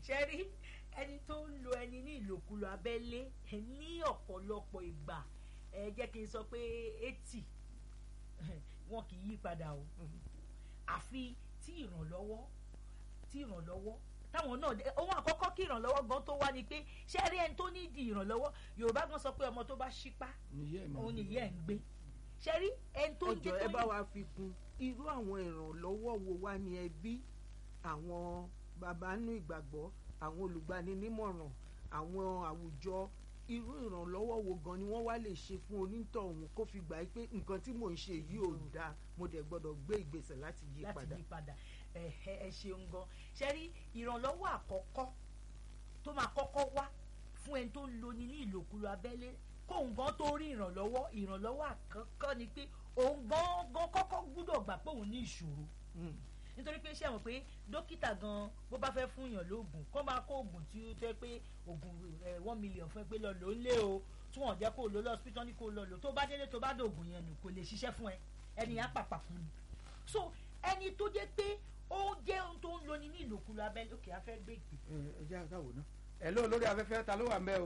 ṣe rí ẹni tó ń lo ẹni ní ìlòkulò abẹ́lé ní ọ̀pọ̀lọpọ̀ ìgbà ẹ jẹ́ kí n sọ pé eighty wọn kì í yí padà o àfi tí ìrànlọ́wọ́ tí ìrànlọ́wọ́ táwọn náà ohun àkọ́kọ́ kí ìrànlọ́wọ́ gan tó wá ni pé ṣé ẹ rí ẹni tó ní di ìrànlọ́wọ́ yorùbá gan sọ pé ọmọ tó bá ṣípá òun nìyẹn ń gbé ṣe rí ẹni tó ń ẹjọ ẹ bá wa fi kún irú àwọn ìrànlọ́wọ́ wo wá ní ẹbí àwọn bàbá nú ìgbàgbọ́ àwọn olùgbaninímọ̀ràn àwọn àwùjọ irú ìrànlọ́wọ́ wo gan ni wọ́n wá lè ṣe fún onítọ̀hún kó fi gbà pé nǹkan tí mò ń ṣe yìí ò dáa mo dẹ̀ gbọ́dọ̀ gbé ìgbésẹ̀ láti yí padà. láti yí padà ẹ ẹ ṣeun gan ṣe rí ìrànlọ́wọ́ àkọ́kọ́ tó máa kọ́kọ́ wá fún ẹni tó ń loni ní ìlòkulò abẹ́lé kóun gan tó rí ìrànlọ́wọ́ ìrànlọ́wọ́ àkọ́kọ́ ni pé òun gan gan kọ́kọ́ gbúdọ̀ gbà pé òun ní ìṣòro nítorí pé ṣé àwọn pé dókítà gan bó bá fẹ́ fún yàn lóògùn kó máa kó oògùn tí ó tẹ́ pé oògùn one million fún ẹ pé lọ lò ó lé o tí wọ́n jẹ́ kó lò lọ hospital ní kó lọ lò tó bá délé tó bá dògùn yẹn nù kò lè ṣiṣẹ́ fún ẹ ẹni yẹn á pàpà fún mi so ẹni tó jẹ́ pé ó jẹ́ ohun tó ń loni ní ìlòkulò abẹ́lé òkè afẹ́ gbé ìpè. ẹ jẹ́ àtàwọ̀ náà ẹ ló lórí afẹ́fẹ́ ta ló wà ń bẹ́ o.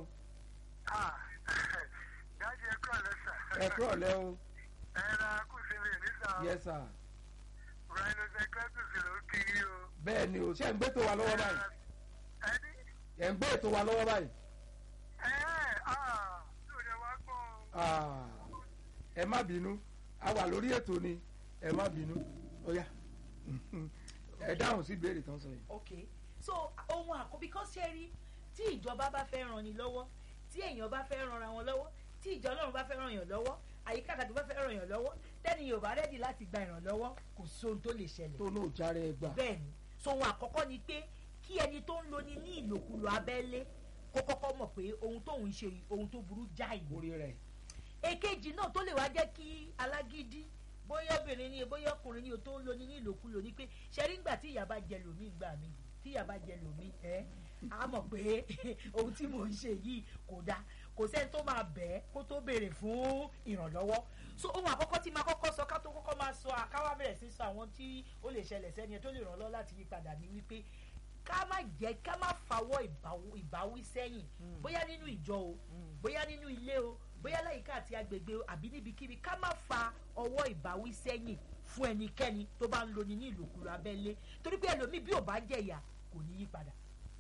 dájú ẹ kúrò lẹ́sà. ẹ kúrò lẹ́ o. ẹ ra kùsìlè nísà. yes sir. rhinocecratus ló kiri o. bẹ́ẹ̀ ni o ṣé ẹ̀ ń gbé tó wa lọ́wọ́ báyìí. ẹni. ẹ̀ ń gbé ètò wa lọ́wọ́ báyìí. ẹ ẹ ah yóò yẹ wá gbọ́. Ah, ẹ má bínú a wà lórí ètò ni ẹ má bínú ó yá ẹ dáhùn sí ìbéèrè tán sọ yìí. ok so ohun àkọ́ because ṣe rí tí ìjọba bá fẹ́ ràn ní lọ́wọ́ tí èèyàn bá fẹ́ ràn ra wọn lọ́wọ́ tí ìjọ ọlọ́run bá fẹ́ ràn yàn lọ́wọ́ àyíká àtàkùn bá fẹ́ ràn yàn lọ́wọ́ tẹ́ni yóò bá rẹ́dì láti gba ìrànlọ́wọ́ kò sóhun tó lè ṣẹlẹ̀ tó náà járe ẹ gbà. bẹ́ẹ̀ ni so ohun àkọ́kọ́ ni pé kí ẹni tó ń loni ní ìlòkulò abẹ́lé kó kọ́kọ́ mọ̀ pé ohun tóun ṣe yìí, ohun tó burú jáì ni orí rẹ̀ èkejì náà tó lè wá jẹ́ kí alágídí bóyá obìnrin ni bóyá ọkùnrin ni o tó ń loni ní ìlòkulò ni pé ṣe rí ngbà tí ìyá bá jẹ lòmí gbà mí tí ìyá bá jẹ lòmí ẹ á mọ̀ pé ohun tí mò ń ṣe yìí kò dáa kò sẹ́ni tó máa bẹ̀ ẹ́ kó tó béèrè fún ìrànlọ́wọ́ so ohun àkọ́kọ́ tí máa kọ́kọ́ sọ ká tó kọ́kọ́ máa sọ àkáwá bẹ̀rẹ̀ sí sọ àwọn tí ó lè ṣẹlẹ̀ sẹ́ni ẹ tó lè ràn lọ́ láti yí padà ní wípé ká má jẹ́ ká má fawọ́ ìbáwí- ìbáwí sẹ́yìn bóyá nínú ìjọ o bóyá nínú ilé o bóyá láyìíká àti agbègbè o àbí níbikíbi ká má fa ọwọ́ ìbáwí sẹ́yìn fún ẹnikẹ́ni tó bá ń loni ní ìlòkulò abẹ́lé torí pé ẹlòmíì bí ò bá jẹ̀yà kò ní yí padà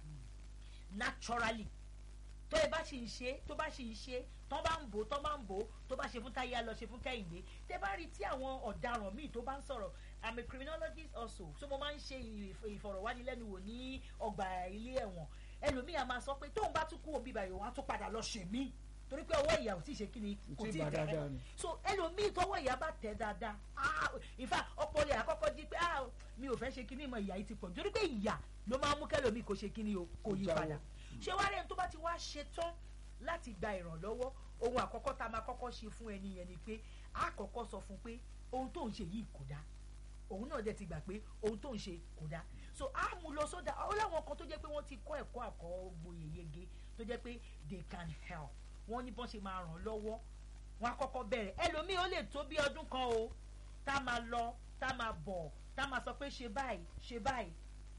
naturally tó ẹ bá ṣì ń ṣe tó bá ṣì ń ṣe tó bá ń bò tó bá ń bò tó bá ṣe fún táyé á lọ ṣe fún kẹ́hìndé tẹ bá rí tí àwọn ọ̀daràn míì tó bá ń sọ̀rọ̀ i'm a criminologist also so mo máa ń ṣe ìf- ìfọ̀rọ̀wánilẹ́nuwò ní ọgbà ilé ẹ̀wọ̀n ẹlòmíì a máa sọ pé tóun bá tún kú òbí báyìí òun á tún padà lọ ṣe mí torí pé ọwọ́ ìyá ò tí ì ṣe kí ni Kò kò tíì tí ì bá tẹ̀ dáadáa ni. so ẹlòmíì tọwọ́ ìyá bá tẹ̀ dáadáa ah in fact ọpọlọ ẹ̀ àkọ́kọ́ jí pé ah mi ò fẹ́ ṣe kíní mọ ìyá yìí ti pọ̀ torí pé ìyá ló máa ń mú kẹlòmíì kó ṣe kíní o kò yí Jáwọ́. padà ṣé wàá rẹ̀ tó bá ti wá ṣe tán láti gba ìrànlọ́wọ́ ohun àkọ́kọ́ tá a máa kọ́kọ́ ṣe fún ẹni yẹn ni pé a kọ́kọ́ sọ fún pé ohun tó ń ṣe yìí kò dáa òun náà dẹ̀ ti gbà pé ohun tó ń ṣe kò dáa so a mú lọ sódà ó láwọn kan tó jẹ́ pé wọ́n ti kọ́ ẹ̀kọ́ àkọ́gboyè yege tó jẹ́ pé they can help wọ́n ní bọ́n ṣe máa ràn án lọ́wọ́ wọ́n á kọ́kọ́ bẹ̀rẹ̀ ẹlòmíì ó lè tó bí ọdún kan o tá a máa lọ tá a máa bọ̀ tá a máa sọ pé ṣe báyìí ṣe báyìí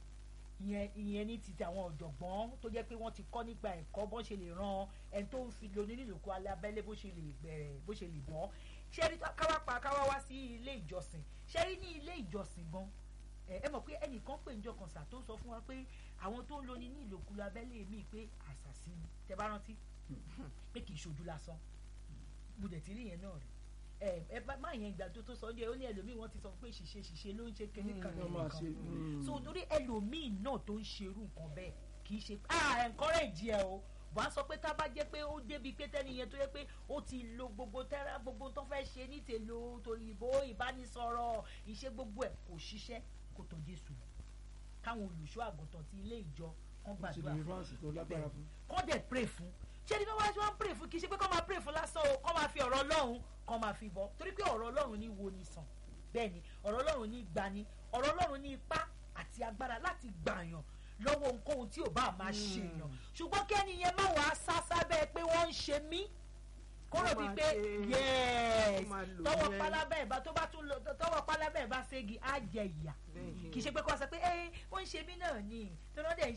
ìyẹn ìyẹn ní ti àwọn ọ̀jọ̀gbọ́n tó jẹ́ pé wọ́n ti kọ́ nípa ẹ̀kọ́ bọ́n ṣe lè ran ẹni tó ń fi lóní nílùkù alẹ́ abẹ́lé bó ṣe lè bẹ̀rẹ̀ bó ṣe lè bọ́ ṣé rí káwá pa káwá wá sí ilé ìjọsìn ṣé rí ní ilé ìjọsìn gan ẹ ẹ mọ̀ pé ẹnìkan pè ń jọkàn sà tó sọ fún wa pé àwọn tó ń lóní ní ìlòkulù abẹ́lé mi pé àṣàsí ni tẹ bá rántí pé kì í ṣojú lásán mo dẹ̀ ti rí yẹn náà rí ẹ ẹ bá má yẹn ìgbà tó tó sọ ọ́ díẹ̀ ó ní ẹlòmíì wọ́n ti sọ pé ṣìṣe ṣìṣe ló ń ṣe kékeré kan wọ́n máa ṣe nìkan so torí ẹlòmíì náà tó ń ṣerú nǹkan bẹ́ẹ̀ kì í ṣe ah encourage ẹ o wà á sọ pé tá a bá jẹ́ pé ó débi pé tẹ́ni yẹn tó yẹ pé ó ti lo gbogbo tẹ́ra gbogbo tó fẹ́ ṣe ní tèlò tòyìnbó ìbánisọ̀rọ̀ ìṣe gbogbo ẹ̀ kò ṣiṣẹ́ kò tó Jésù káwọn olùṣọ́ àgùntàn ti ilé ìjọ kan ó sì gbàdúrà ní fún ránṣì tó lágbára fún. kọ́ dẹ̀ pray fún ṣé ní wọ́n wá pray fún kì í ṣe pé kọ́ máa pray fún lásán o kọ́ máa fi ọ̀rọ̀ ọlọ́run kọ́ máa fi bọ́ torí pé ọ̀rọ̀ ọlọ́run ní wo ni sàn bẹ́ẹ̀ ni ọ̀rọ̀ ọlọ́run ní gbani ọ̀rọ̀ ọlọ́run ní ipá àti agbára láti gbàyàn lọ́wọ́ ohunkóhun tí ò bá máa ṣe èèyàn ṣùgbọ́n kẹ́ni yẹn má wàá sá sábẹ́ pé wọ́n ń ṣe mí kó rò Wọ́n bíi máa pé ṣe- yẹ́ẹ̀s wọ́n máa lò tọwọ́ yẹn. pálábẹ́ ìbá tó bá tún lọ tọwọ́ pálábẹ́ ìbá ségi á jẹ ìyà Bẹ́ẹ̀ni. kì í ṣe pé kó wá sọ pé ẹ wọ́n ń ṣe mí náà ni tí wọ́n dẹ̀ ń